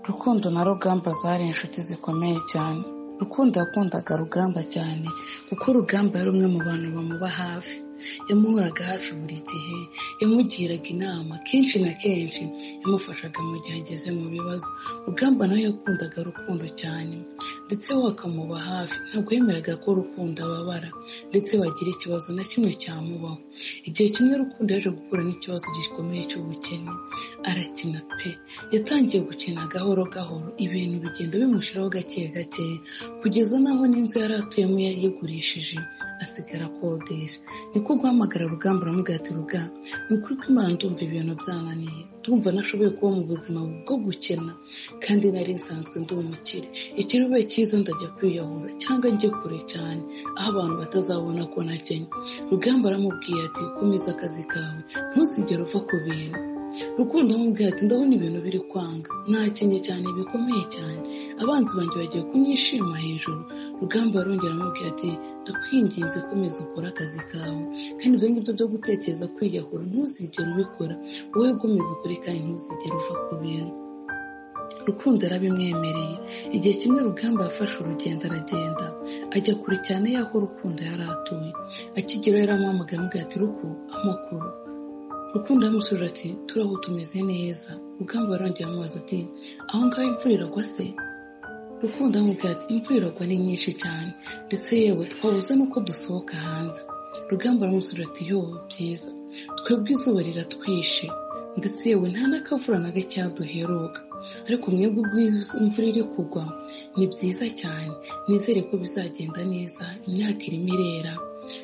rukundo na rugamba zari inshuti zikomeye cyane rukundo yakundaga rugamba cyane kuko rugamba yari umwe mu bantu bamuba hafi yamuhoraga hafi buri gihe yamugiraga inama kenshi na kenshi yamufashaga mu gihe ageze mu bibazo rugamba nawe yakundaga rukundo cyane ndetse we akamuba hafi ntabwo yemeraga ko rukundo ababara ndetse bagira ikibazo na kimwe cyamubaho igihe kimwe rukundo yaje gukura n'ikibazo gikomeye cy'ubukene arakina pe yatangiye gukina gahoro gahoro ibintu bigenda bimushiraho gake gake kugeza n'aho n'inzu yari atuyemo yayigurishije asigara akodesha niko guhamagara rugamba uramubwira ati ruga ni ukuri ko imana ndumva ibintu byananiye ndumva nashoboye kuba mu buzima bwo gukena kandi nari nsanzwe ndi umukire ikirubaye cyiza ndajya kwiyahura cyangwa njye kure cyane aho abantu batazabona ko nakennye rugamba aramubwiye ati komeza akazi kawe ntuzigere uva ku bintu rukundo amubwira ati ndabona ibintu biri kwanga nakenye cyane bikomeye cyane abanzi banjye bagiye kunyishima hejuru rugamba arongera amubwira ati ndakwinginze komeza ukore akazi kawe kandi ibyo ngibyo byo gutekereza kwiyahura ntuzigere ubikora wowe komeza ukore kandi ntuzigere uva ku bintu rukundo arabimwemereye igihe kimwe rugamba yafashe urugendo aragenda ajya kure cyane y'aho rukundo yari atuye akigeraho yaramuhamagaye amubwira ati ruku amakuru rukundo yamusubiza ati turaho tumeze neza rugamba yarongera amubaza ati aho ngaho imvura iragwa se rukundo amubwira ati imvura iragwa ni nyinshi cyane ndetse yewe twabuze nuko dusohoka hanze rugamba aramusubiza ati yo byiza twebwe izuba riratwishe ndetse yewe nta n'akavura na gake duheruka ariko mwebwe ubwiza imvura iri kugwa ni byiza cyane nizere ko bizagenda neza imyaka irimo irera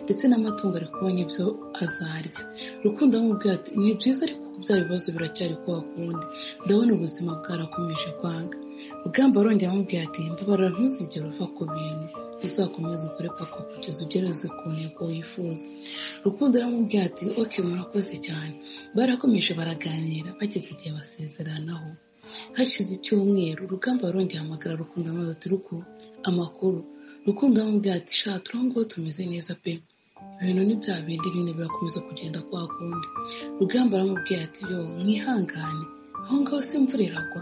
ndetse n'amatungo ari kubona ibyo azarya rukundo amubwira ati ni byiza ariko bya bibazo biracyari kuba kundi ndabona ubuzima bwarakomeje kwanga rugamba arongera amubwira ati mbabara ntuzigere uva ku bintu uzakomeza ukore paka kugeza ugereze ku ntego wifuza rukundo aramubwira ati oke murakoze cyane barakomeje baraganira bageze igihe basezeranaho hashize icyumweru rugamba arongera ahamagara rukundo amaze ati ruku amakuru rukundo amubwira ati sha turangwa tumeze neza pe ibintu ni bya bindi nyine birakomeza kugenda kwa kundi rugamba aramubwira ati yo mwihangane aho ngaho se imvura iragwa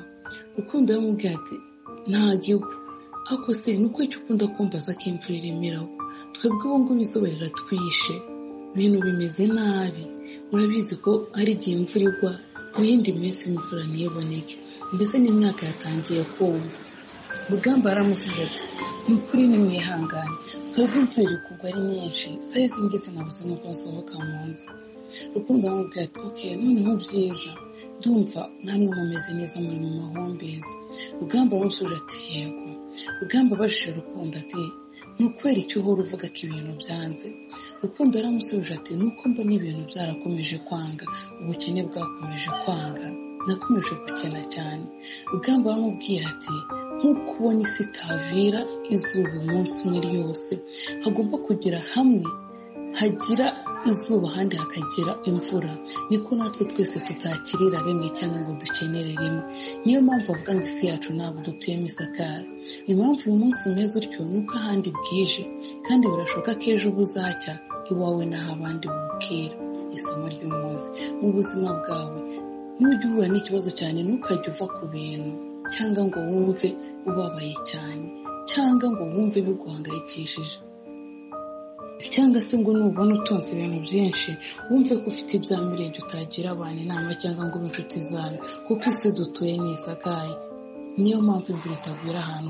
rukundo aramubwira ati ntabwo igwa ariko se ni uko icyo ukunda kumbaza ko imvura iremeraho twebwe ubu ngubu izuba riratwishe ibintu bimeze nabi urabizi ko hari igihe imvura igwa mu yindi minsi imvura ntiboneke mbese n'imyaka yatangiye kuma rugamba aramusubiza ati ni ukuri nimwihangane twebwe imvura iri kugwa ari nyinshi saha izi ngizi nabuze nuko nsohoka mu nzu rukundo aramubwira ati oke noneho byiza ndumva namwe mumeze neza muri mu mahumbezi rugamba aramusubiza ati yego rugamba abajije rukundo ati ni ukwera icyo uhora uvuga ko ibintu byanze rukundo aramusubije ati nuko mbona ibintu byarakomeje kwanga ubukene bwakomeje kwanga nakomeje gukena cyane rugamba aramubwira ati nk'uko ubona isi itavira izuba umunsi umwe ryose hagomba kugira hamwe hagira izuba ahandi hakagira imvura niko natwe twese tutakirira rimwe cyangwa ngo dukenere rimwe niyo mpamvu bavuga ngo isi yacu ntabwo dutuyemo isakara impamvu uyu munsi umeze utyo ni uko ahandi bwije kandi birashoboka ko ejo buzacya iwawe n'aho abandi bukera isomo ry'umunsi mu buzima bwawe nujya uhura n'ikibazo cyane ntukajye uva ku bintu cyangwa ngo wumve ubabaye cyane cyangwa ngo wumve biguhangayikishije cyangwa se ngo nubona utunze ibintu byinshi wumve ko ufite ibya mirenge utagira abantu inama cyangwa ngo ube inshuti zawe kuko isi dutuye ni isakaye niyo mpamvu imvura itagwira ahantu